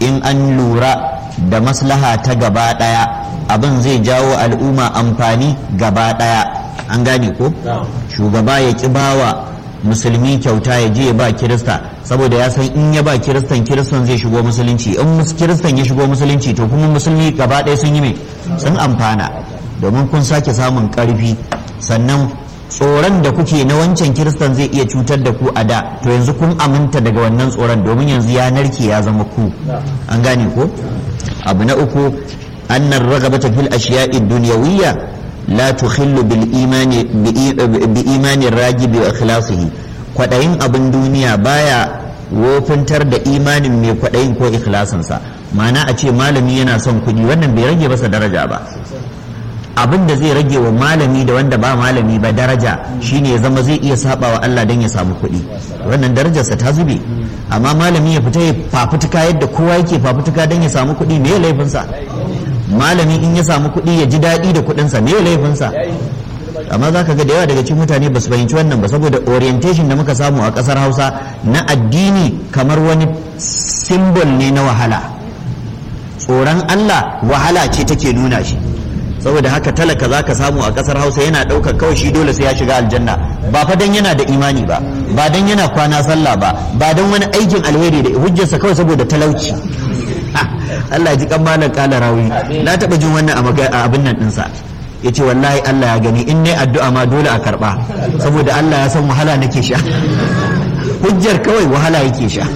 in an lura da maslaha ta gaba ɗaya abin zai jawo al'umma amfani gaba ɗaya an gane ko shugaba ya ƙi bawa musulmi kyauta ya je ya ba kirista saboda ya san in ya ba kiristan kiristan zai shigo musulunci in kiristan ya shigo musulunci to kuma musulmi gaba ɗaya sun yi mai sun amfana domin kun sake samun ƙarfi sannan tsoron da kuke na wancan kiristan zai iya cutar da ku a da to yanzu kun aminta daga wannan tsoron domin yanzu ya narke ya zama ku an gane ko abu na uku annar ragabata fil ashiya'i dunyawiyya la tukhillu bil imani bi imani ragibi wa ikhlasihi kwadayin abin duniya baya wofintar da imanin mai kwadayin ko ikhlasinsa ma'ana a ce malami yana son kuɗi wannan bai rage masa daraja ba abin da zai rage wa malami da wanda ba malami ba daraja shine ya zama zai iya saba wa Allah don ya samu kuɗi wannan darajarsa ta zube amma malami ya fita ya fafutuka yadda kowa yake fafutuka don ya samu kuɗi me laifinsa malami in ya samu kuɗi ya ji daɗi da kuɗinsa me laifinsa amma za ka ga da yawa daga cikin mutane ba su fahimci wannan ba saboda orientation da muka samu a ƙasar hausa na addini kamar wani simbol ne na wahala tsoron Allah wahala ce take nuna shi saboda haka talaka za ka samu a kasar hausa yana ɗaukar kawai shi dole sai ya shiga aljanna ba fa dan yana da imani ba ba dan yana kwana sallah ba ba dan wani aikin alheri da hujjarsa kawai saboda talauci Allah ya ji kan malam kala rawi na taɓa jin wannan a abin nan ɗinsa ya ce wallahi Allah ya gani in ne addu'a ma dole a karɓa saboda Allah ya san wahala nake sha hujjar kawai wahala yake sha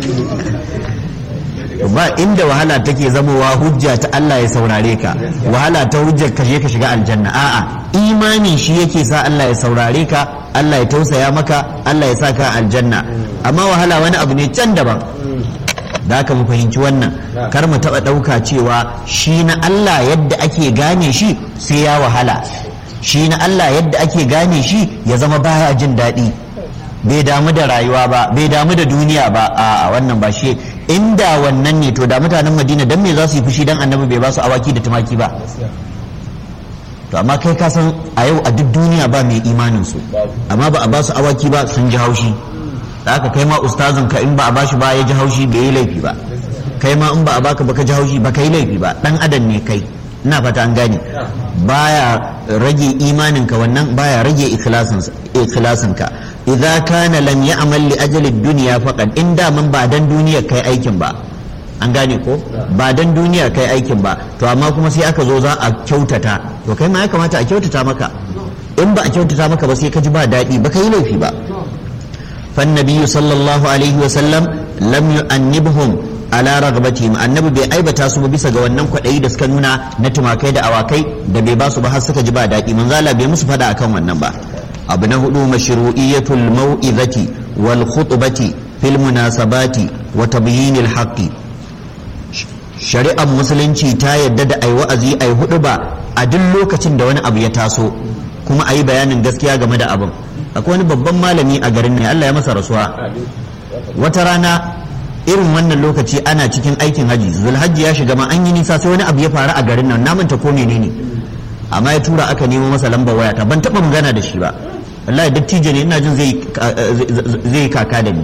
ba inda wahala take zamowa hujja ta Allah ya saurare ka wahala ta hujjar ka je ka shiga aljanna a'a imani shi yake sa Allah ya saurare ka Allah ya tausaya maka Allah ya sa ka aljanna amma wahala wani abu ne can daban da haka mu fahimci wannan kar mu taba dauka cewa shi na Allah yadda ake gane shi sai ya wahala shi na Allah yadda ake gane shi ya zama baya jin daɗi bai damu da rayuwa ba bai damu da duniya ba a wannan ba shi inda wannan ne to da mutanen madina dan me za su yi fushi dan annabi bai ba su awaki da tumaki ba to amma kai ka san a yau a duk duniya ba mai imanin su amma ba a ba su awaki ba sun ji haushi da haka kai ma ustazin ka in ba a bashi ba ya ji haushi bai yi laifi ba kai ma in ba a baka ba ka ji haushi ba ka yi laifi ba dan adam ne kai ina fata an gane baya rage imanin ka wannan baya rage ikhlasin ka idza kana lam ya'mal li ajali dunya faqad in da man ba dan duniya kai aikin ba an gane ko ba dan duniya kai aikin ba to amma kuma sai aka zo za a kyautata to kai ma ya kamata a kyautata maka in ba a kyautata maka ba sai ka ji ba daɗi ba ka yi laifi ba فالنبي صلى الله عليه وسلم لم يؤنبهم على رغبتهم annabi bai aibata su ba bisa ga wannan kwaɗayi da suka nuna na tumakai da awakai da bai ba su ba har suka ji ba daɗi manzala bai musu fada akan wannan ba abu na hudu mashru'iyatul mau'izati wal khutbati fil munasabati wa tabyinil haqqi shari'ar musulunci ta yadda da ai wa'azi ai hudu ba a duk lokacin da wani abu ya taso kuma ayi bayanin gaskiya game da abin akwai wani babban malami a garin ne Allah ya masa rasuwa wata rana irin wannan lokaci ana cikin aikin haji zulhajji ya shiga ma an yi nisa sai wani abu ya faru a garin nan na manta ko menene amma ya tura aka nemo masa lambar waya ta ban taba magana da shi ba wallahi dattijo ne ina jin zai zai kaka da ni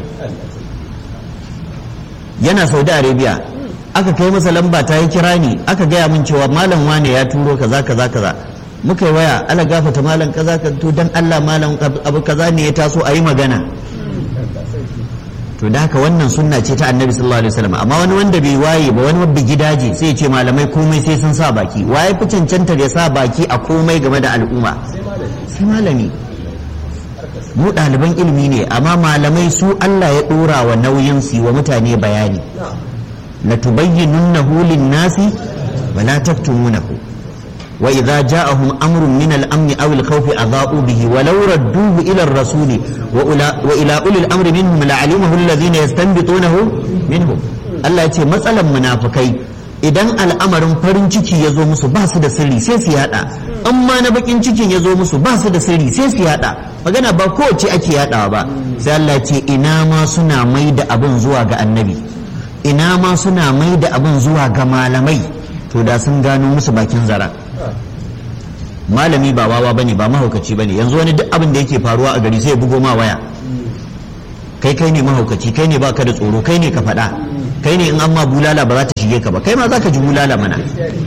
yana saudi arabia aka kai masa lamba ta yi kira ni aka gaya min cewa malam wane ya turo kaza kaza kaza muka yi waya ala gafata malam kaza ka to dan Allah malam abu kaza ne ya taso a yi magana to da haka wannan sunna ce ta annabi sallallahu alaihi wasallam amma wani wanda bai waye ba wani wabbi gidaje sai ya ce malamai komai sai sun sa baki waye fi cancantar ya sa baki a komai game da al'umma sai malami mu ɗaliban ilimi ne amma malamai su Allah ya ɗora wa nauyin su wa mutane bayani la tubayyinunnahu lin-nasi wa la taktumunahu وإذا جاءهم أمر من الأمن أو الخوف أضاءوا به ولو ردوه إلى الرسول وإلى أولي الأمر منهم لعلمه الذين يستنبطونه منهم الله يتي مسألة منافقين idan al'amarin farin ciki ya zo musu ba su da sirri sai su yada amma na bakin cikin ya zo musu ba su da sirri sai su yada magana ba kowace ake yadawa ba sai Allah ce ina ma suna mai da abin zuwa ga annabi ina ma suna mai da abin zuwa ga malamai to da sun gano musu bakin zara malami ba wawa bane ba mahaukaci bane yanzu wani duk abin da yake faruwa a gari sai ya bugo ma waya kai kai ne mahaukaci kai ne baka da tsoro kai ne ka faɗa kai ne in an ma bulala ba za ta shige ka ba kai ma za ka ji bulala mana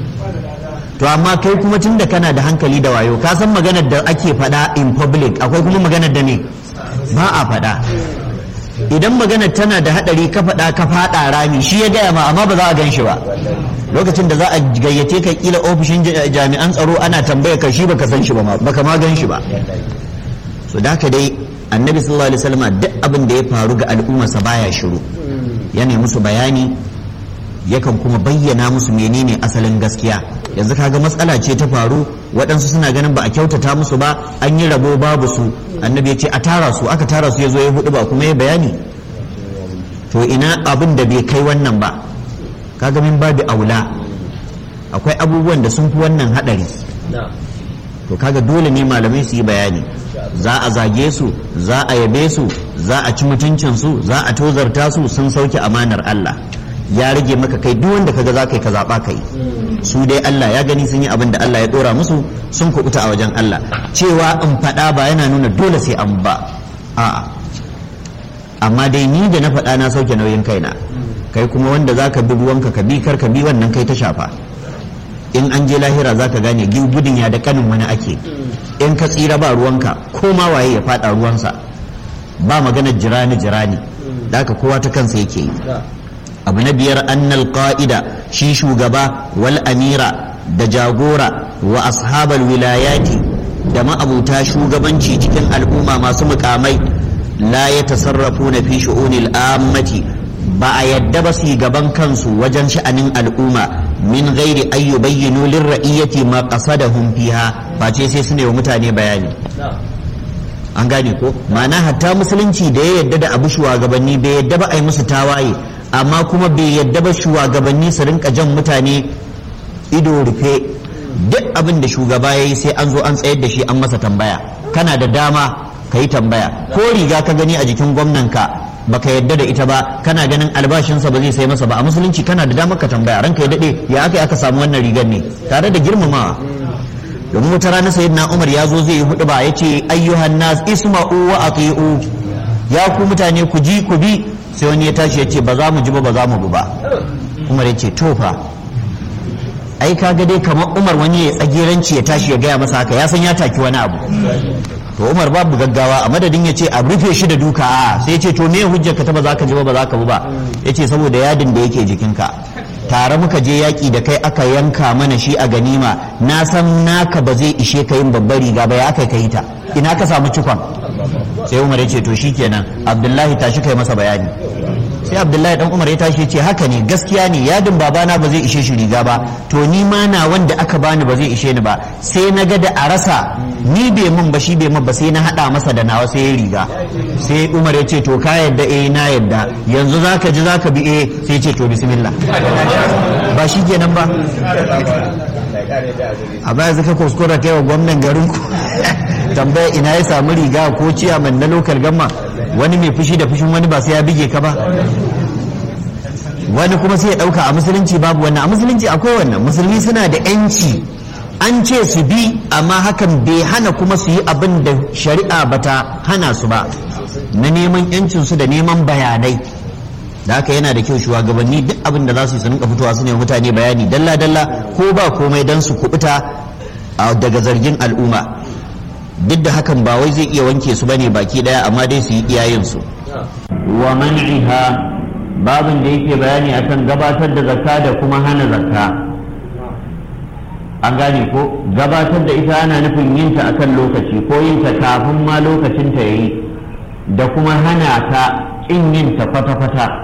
to amma kai kuma tunda kana da hankali da wayo ka san maganar da ake faɗa in public akwai kuma maganar da ne ba a faɗa idan maganar tana da haɗari ka faɗa ka faɗa rami shi ya gaya ma amma ba za a gan shi ba lokacin da za a gayyace ka kila ofishin jami'an tsaro ana tambaya ka shi baka san shi ba baka ma gan shi ba so da haka dai annabi sallallahu alaihi wasallam duk abin da ya faru ga al'ummarsa baya shiru yana musu bayani yakan kuma bayyana musu menene asalin gaskiya yanzu kaga matsala ce ta faru waɗansu suna ganin ba a kyautata musu ba an yi rabo babu su annabi ya ce a tara su aka tara su ya zo ya hudu ba kuma ya bayani to ina abin da bai kai wannan ba kaga min babu aula akwai abubuwan da sun fi wannan haɗari to kaga dole ne malamai su yi bayani za a zage su za a yabe su za a ci mutuncin su za a tozarta su sun sauke amanar Allah ya rage maka kai duk wanda kaga za ka yi ka zaɓa kai su dai Allah ya gani sun yi abin da Allah ya ɗora musu sun kuɓuta a wajen Allah cewa in faɗa ba yana nuna dole sai an ba a'a amma dai ni da na faɗa na sauke nauyin kaina kai kuma wanda za ka bi ruwanka ka bi kar ka bi wannan kai ta shafa in an je lahira za ka gane gudun ya da kanin wani ake in ka tsira ba ruwanka ko ma waye ya faɗa ruwansa ba maganar jirani jirani da haka kowa ta kansa yake yi abu na biyar annal qa'ida shi shugaba wal amira da jagora wa ashabal wilayati da ma'abuta shugabanci cikin al'umma masu mukamai la ya tasarrafu na fi shu'unil ammati ba a yadda ba su gaban kansu wajen sha'anin al'umma min gairi ayyu bayyinu lirra'iyyati ma qasadahum fiha ba ce sai su ne wa mutane bayani an gane ko ma'ana hatta musulunci da ya yadda da abu shugabanni bai yadda ba a yi musu tawaye amma kuma bai yadda ba shugabanni su rinka jan mutane ido rufe duk abin da shugaba ya yi sai an zo an tsayar da shi an masa tambaya kana da dama ka yi tambaya ko riga ka gani a jikin gwamnanka baka yadda da ita ba kana ganin albashinsa ba zai sai masa ba a musulunci kana da damar ka tambaya ranka ya dade ya aka aka samu wannan rigar ne tare da girmamawa domin wata rana sayyidina umar ya zo zai yi hudu ba ya ce ayyuhan nas isma'u wa ati'u ya ku mutane ku ji ku bi sai wani ya tashi ya ce ba za mu ji ba ba za mu bi ba umar ya ce to fa ai kaga dai kamar umar wani ya tsageranci ya tashi ya gaya masa haka ya san ya taki wani abu to umar babu gaggawa a madadin ya ce a rufe shi da duka a sai ya ce to me hujjar ka ta ba za ka ji ba ba za ka bi ba ya ce saboda yadin da yake jikinka tare muka je yaƙi da kai aka yanka mana shi a ganima na san naka ba zai ishe ka yin babbar riga ba ya aka kai ta ina ka samu cikon sai umar ya ce to shikenan abdullahi tashi kai masa bayani sai abdullahi dan umar ya tashi ya ce haka ne gaskiya ne yadin babana ba zai ishe shi riga ba to ni ma na wanda aka bani ba zai ishe ni ba sai na ga da a rasa ni bai mun ba shi bai mun ba sai na hada masa da nawa sai ya riga sai umar ya ce to ka yadda eh na yadda yanzu zaka ji zaka bi eh sai ce to bismillah ba shi kenan ba a baya zaka kuskura kai wa gwamnan garin ku tambaya ina ya samu riga ko ciyaman na lokal gamma wani mai fushi da fushin wani ba sai ya bige ka ba wani kuma sai ya dauka a musulunci babu wannan a musulunci akwai wannan musulmi suna da yanci an ce su bi amma hakan bai hana kuma su yi abin da shari'a bata hana su ba na neman yancin su da neman bayanai da haka yana da kyau shugabanni duk abin da za su yi su rinka fitowa su ne mutane bayani dalla dalla ko ba komai dan su kubuta daga zargin al'umma duk da hakan ba wai zai iya wanke su bane baki daya amma dai su yi iyayen su wa man'iha babin da yake bayani akan gabatar da zakka da kuma hana zakka an gane ko gabatar da ita ana nufin yin ta akan lokaci ko yin ta kafin ma lokacin ta yayi da kuma hana ta kin yin ta kwata-kwata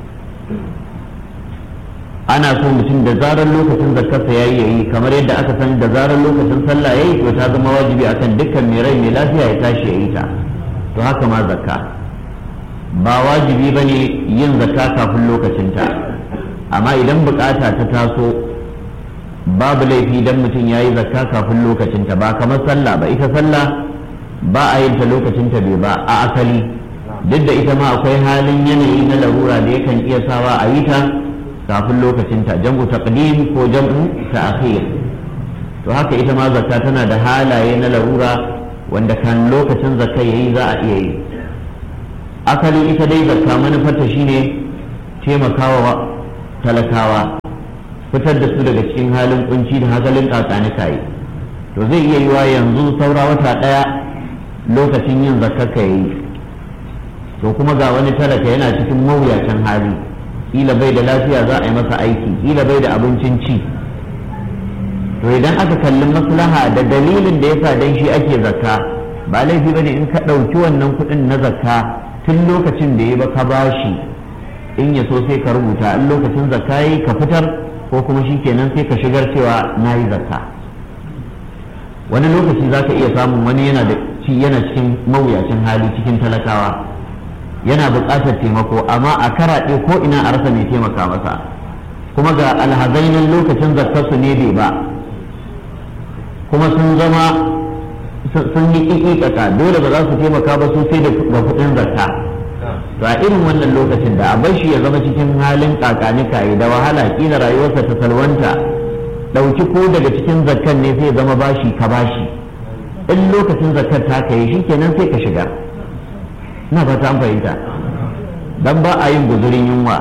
ana so mutum da zarar lokacin zakkarsa yayi yayi kamar yadda aka san da zarar lokacin sallah yayi to ta zama wajibi akan dukkan mai rai mai lafiya ya tashi yayi ta to haka ma zakka ba wajibi bane yin zakka kafin lokacinta amma idan bukata ta taso babu laifi idan mutum yayi zakka kafin lokacinta ba kamar sallah ba ita sallah ba a yin ta lokacinta bai ba a asali duk da ita ma akwai halin yanayi na larura da yakan iya sawa a yi ta kafin lokacinta jam'u taqdim ko jam'u ta'khir to haka ita ma zakka tana da halaye na larura wanda kan lokacin zakka yayi za a iya yi asalin ita dai zakka manufarta shine taimakawa talakawa fitar da su daga cikin halin kunci da hakalin kakanikaye to zai iya yiwa yanzu saura wata ɗaya lokacin yin zakaka yayi to kuma ga wani talaka yana cikin mawuyacin hali kila bai da lafiya za a yi masa aiki kila bai da abincin ci to idan aka kalli maslaha da dalilin da yasa dan shi ake zakka ba laifi bane in ka ɗauki wannan kuɗin na zakka tun lokacin da ya ba ka bashi in ya so sai ka rubuta in lokacin zakka yi ka fitar ko kuma shi kenan sai ka shigar cewa na yi zakka wani lokaci za ka iya samun wani yana da yana cikin mawuyacin hali cikin talakawa yana buƙatar taimako amma a karaɗe ko ina a rasa mai taimaka masa kuma ga alhazainin lokacin zakkarsu ne bai ba kuma sun zama sun yi ƙiƙiƙaka dole ba za su taimaka ba su sai da kuɗin zakka to a irin wannan lokacin da a bar shi ya zama cikin halin kakanikaye da wahala kila rayuwarsa ta salwanta ɗauki ko daga cikin zakkan ne sai zama bashi ka bashi in lokacin zakkar ta kai shi kenan sai ka shiga na fata an fahimta dan ba a yin guzurin yunwa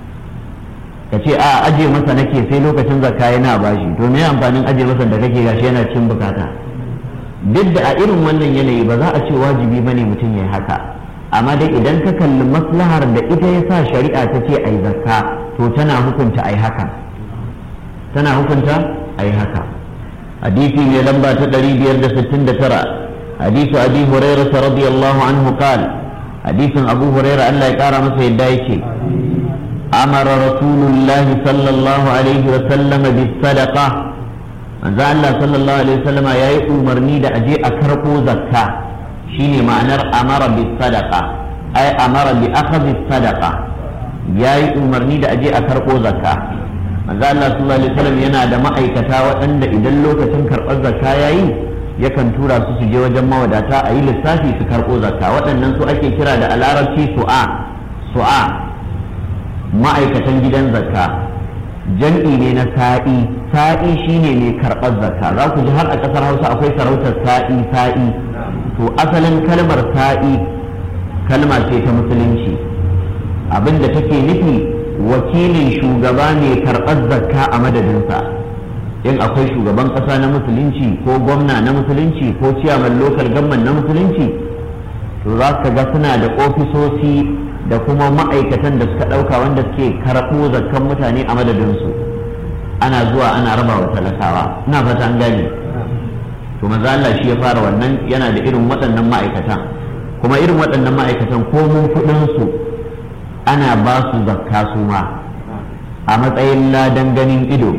ka ce a aje masa nake sai lokacin zakka yana bashi to me amfanin aje masa da kake gashi yana cin bukata duk da a irin wannan yanayi ba za a ce wajibi bane mutum ya haka amma dai idan ka kalli maslahar da ita ya sa shari'a ta ce ai zakka to tana hukunta ai haka tana hukunta ai haka hadisi ne lamba ta 569 hadisu abi hurairah radiyallahu anhu qala hadisin abu hurairah Allah ya kara masa yadda yake amara rasulullah sallallahu alaihi wa sallam bis sadaqa manzo Allah sallallahu alaihi wa sallam yayi umarni da aje a karbo zakka shine ma'anar amara bi sadaqa ai amara bi akhdhi sadaqa yayi umarni da aje a karbo zakka manzo Allah sallallahu alaihi wasallam yana da ma'aikata waɗanda idan lokacin karɓar zakka yayi yakan tura su su je wajen mawadata a yi lissafi su karɓo zakka waɗannan su ake kira da alarabci su'a su'a ma'aikatan gidan zakka jam'i ne na sa'i sa'i shine mai karɓar zakka za ku ji har a ƙasar hausa akwai sarautar sa'i sa'i to asalin kalmar sa'i kalma ce ta musulunci abinda take nufi wakilin shugaba mai karɓar zakka a madadinsa in akwai shugaban ƙasa na musulunci ko gwamna na musulunci ko ciyaman lokal gamman na musulunci to za ka ga suna da ofisoshi da kuma ma'aikatan da suka ɗauka wanda suke karɓo zakkan mutane a madadinsu ana zuwa ana raba wa talakawa ina fata an gane to maza Allah shi ya fara wannan yana da irin waɗannan ma'aikatan kuma irin waɗannan ma'aikatan ko mun kuɗinsu ana ba su zakka su ma a matsayin ladan ganin ido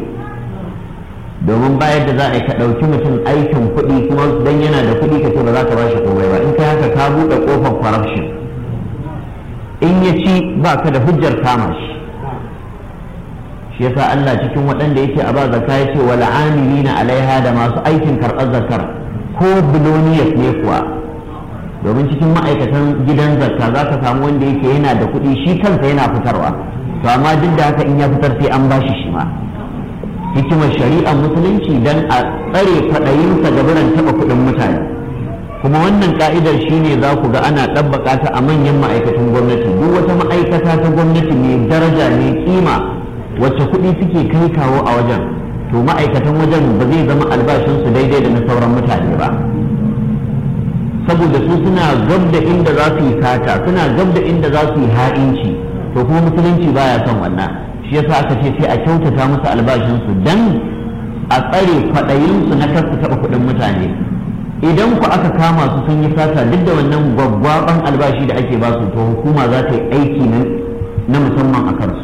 domin bayar da za a yi ka ɗauki mutum aikin kuɗi kuma don yana da kuɗi ka ce ba za ka ba shi komai ba in ka haka ka buɗe ƙofar corruption in ya ci ba ka da hujjar kama shi shi yasa Allah cikin waɗanda yake a ba zakka ya ce wal amilina alaiha da masu aikin karɓar zakar ko biloniyas ne kuwa domin cikin ma'aikatan gidan zakka za ka samu wanda yake yana da kuɗi shi kansa yana fitarwa to amma duk da haka in ya fitar sai an bashi shi ma hikimar shari'ar musulunci dan a tsare kwaɗayinsa ga biran taɓa kuɗin mutane kuma wannan ka'idar shine za ku ga ana ɗabbaka ta a manyan ma'aikatan gwamnati duk wata ma'aikata ta gwamnati mai daraja mai kima wacce kuɗi suke kai kawo a wajen to ma'aikatan wajen ba zai zama albashinsu daidai da na sauran mutane ba saboda su suna gab da inda za su yi sata suna gab da inda za su yi ha'inci to kuma musulunci baya son wannan shi yasa aka ce sai a kyautata musu albashinsu dan a tsare kwaɗayinsu na kar su taɓa kuɗin mutane idan ku aka kama su sun yi sata duk da wannan gwaggwaban albashi da ake basu to hukuma za ta yi aiki na musamman a kansu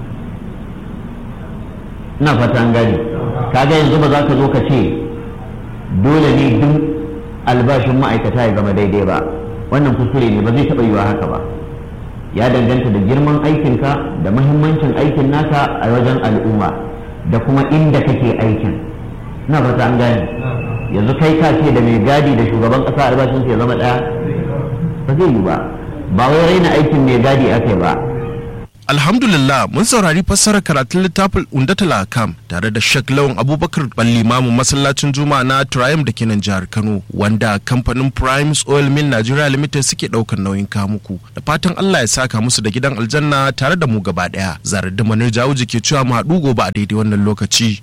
ina fata an gane kaga yanzu ba za ka zo ka ce dole ne duk albashin ma'aikata ya zama daidai ba wannan kuskure ne ba zai taɓa yiwa haka ba ya danganta da girman aikinka da mahimmancin aikin naka a wajen al'umma da kuma inda kake aikin na fata an gane yanzu kai ka ce da mai gadi da shugaban ƙasa albashin ya zama ɗaya ba zai yi ba ba wai raina aikin mai gadi ake ba Alhamdulillah mun saurari fassarar karatun littafin Undatul Akam tare da Sheikh Lawan Abubakar Ballimamu masallacin Juma'a na Triumph da ke nan jihar Kano wanda kamfanin Primes Oil Mill Nigeria Limited suke daukar nauyin kamuku da fatan Allah ya saka musu da gidan aljanna tare da mu gaba daya. Zarar da Manir Jawuji ke cewa mu haɗu gobe a daidai wannan lokaci.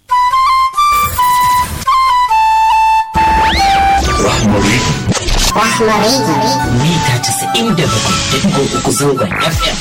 Rahmari. Rahmari. Mita 97.3 zangon FM.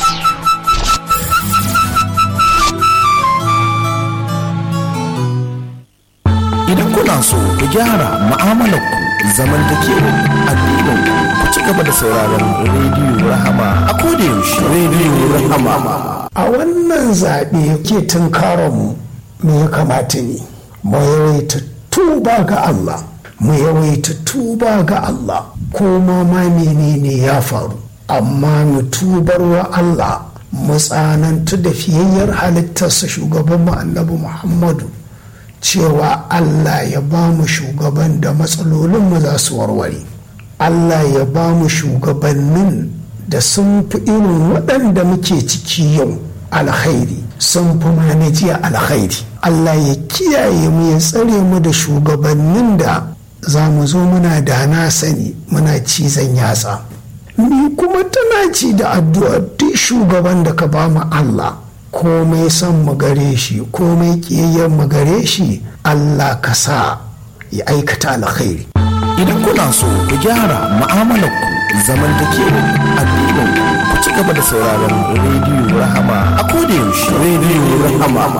Idan kuna so ku gyara mu'amalarku zamantakewar addinin ku ci gaba da sauraron rediyo Rahama a kodayaushe rediyo Rahama. a wannan zaɓe ke tunkaronmu me ya kamata ne mu yawaita tuba ga Allah mu yawaita tuba ga Allah ko ma ma menene ya faru amma mu tubar wa Allah mu tsanantu da fiyayyar halittarsa shugaban mu annabi Muhammadu cewa Allah ya ba mu shugaban da matsalolinmu za su warware Allah ya ba mu shugabannin da sun fi irin waɗanda muke ciki yau alkhairi sun fi mana jiya alkhairi Allah ya kiyaye mu ya tsare mu da shugabannin da za mu zo muna da na sani muna cizon yatsa ni kuma tana ci da addu'a duk shugaban da ka ba mu Allah komai son mu gare shi komai kiyayyen mu gare shi Allah ka sa ya aikata alkhairi Idan kuna so ku gyara mu'amalarku zamantakewar addinin ku ci gaba da sauraron rediyo Rahama a kodayaushe rediyo Rahama.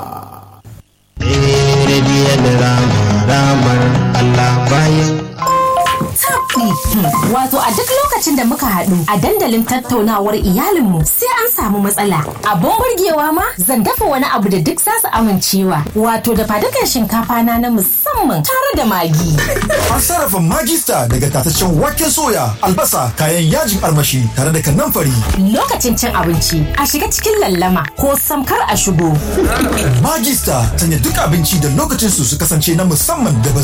Rediyon rama ramar Allah bayan Wato a duk lokacin da muka haɗu a dandalin tattaunawar iyalinmu sai an samu matsala. Abun burgewa ma zan dafa wani abu da duk za su amincewa. Wato da fadukan shinkafa na na musamman tare da magi. An sarrafa magista daga tataccen waken soya, albasa, kayan yajin armashi tare da kanamfari. Lokacin cin abinci a shiga cikin lallama ko samkar a shigo. Magista sanya duk abinci da lokacin su su kasance na musamman da ba